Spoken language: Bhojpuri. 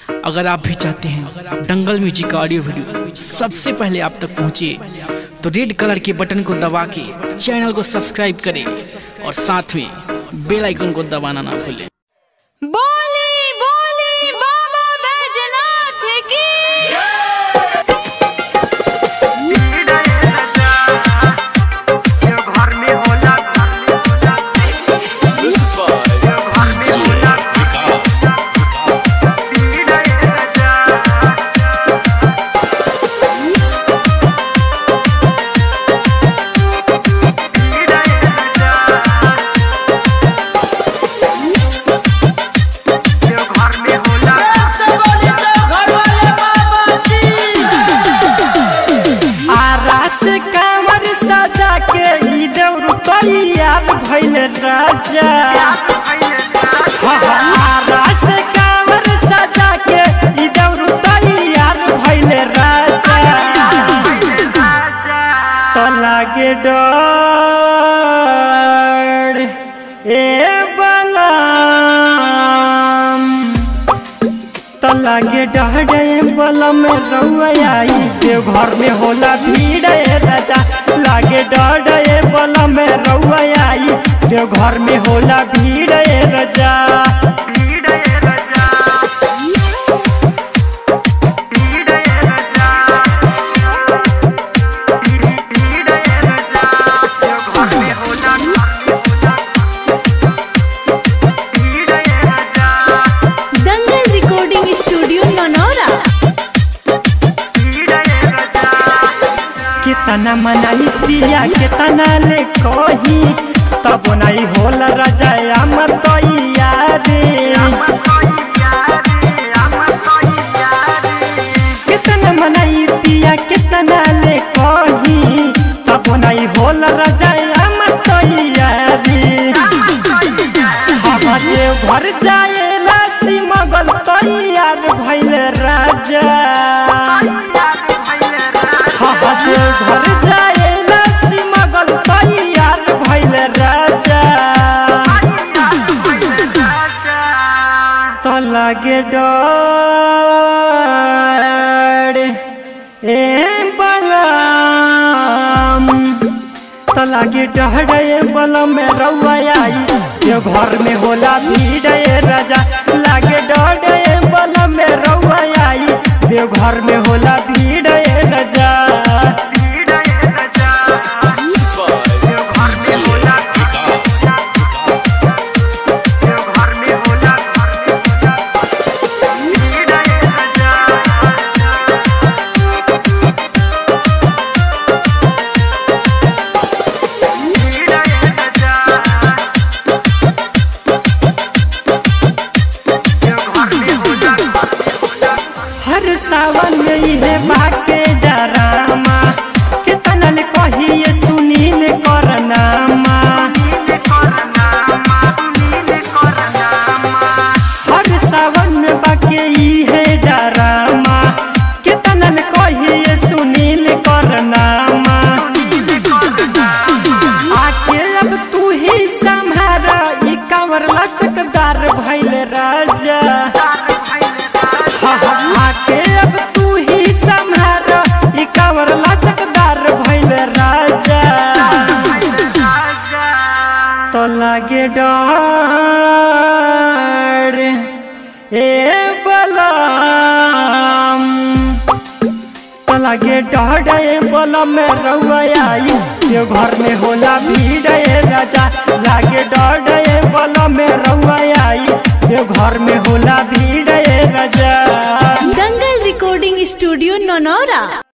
अगर आप भी चाहते हैं दंगल म्यूजिक का ऑडियो वीडियो सबसे पहले आप तक पहुंचे तो रेड कलर के बटन को दबा के चैनल को सब्सक्राइब करें और साथ में बेल आइकन को दबाना ना भूलें बोली बोली बाबा बैजनाथ की आरास कांवर सजा के ई देउर तैयार भइल राजा हाँ, हाँ, आरास कांवर सजा के ई देउर तैयार भइल राजा तो लागे डर ए बलम तो लागे डहडे बलम रउआ आई देव घर में होला भीड़ ए राजा लागे डहडे बलम रउआ आई देव घर में होला भीड़ ए राजा दंगल रिकॉर्डिंग स्टूडियो ननौरा कितना मनाई पिया कितना ले कही तब नहीं होला राजा अमर तैयारी कितना मनाई पिया कितना ले कही तब नहीं होला राजा अमर तैयारी हमारे घर जाए राशि मगल तैयार भइल राजा हमारे घर जाए राशि मगल तैयार भइल राजा तो लागे डर ए बलम तो लागे डहडे बलम में रउआ आई ये घर में होला भीड़ ए राजा लागे डहडे बलम में रउआ आई ये घर में होला भीड़ ए राजा हर सावन में इहे बाके डरामा कितना ले कहिए सुनील करनामा हर सावन में बाके इहे डरामा कितना ले कहिए सुनील करनामा आके अब तू ही संभारा ई कांवर लचकदार भइल राजा आके अब तू ही संभार ई कांवर लचकदार भइल राजा तो लागे डर ए बलम तो लागे डर ए बलम में रउआ आई ये घर में होला भीड़ ए राजा लागे डर ए बलम में रउआ आई ये घर में होला भीड़ ए राजा दंगल रिकॉर्डिंग स्टूडियो ननौरा